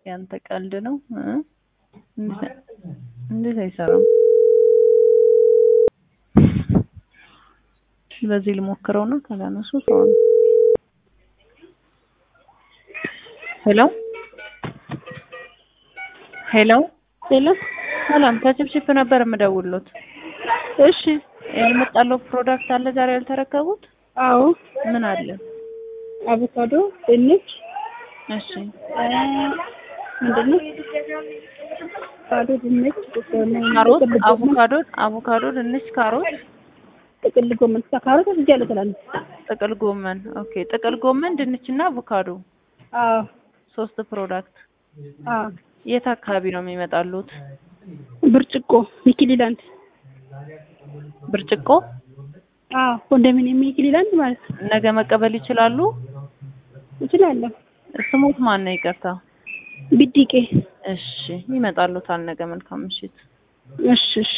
ያንተ ቀልድ ነው እ እንዴት እንዴት አይሰራም? በዚህ ልሞክረው ነው ካላነሱ ሰው ነው። ሄሎ ሄሎ ሄሎ ሰላም ከችፕችፕ ነበር የምደውልሎት። እሺ ያልመጣለው ፕሮዳክት አለ ዛሬ ያልተረከቡት? አዎ ምን አለ? አቮካዶ ድንች እሺ ምንድን ነው አቮካዶ ድንች ካሮት፣ ጥቅል ጎመን አቮካዶ፣ አቮካዶ፣ ድንች፣ ካሮት፣ ጥቅል ጎመን ካሮት ወስጃለሁ ትላለች ጥቅል ጎመን። ኦኬ ጥቅል ጎመን፣ ድንች እና አቮካዶ አዎ ሶስት ፕሮዳክት። አዎ የት አካባቢ ነው የሚመጣሉት? ብርጭቆ ሚኪሊላንድ ብርጭቆ። አዎ ኮንዶሚኒየም ሚኪሊላንድ ማለት ነው ነገ መቀበል ይችላሉ? እችላለሁ ስሙት ማን ነው? ይቅርታ። ቢዲቄ እሺ ይመጣሉታል ነገ። መልካም ምሽት። እሺ እሺ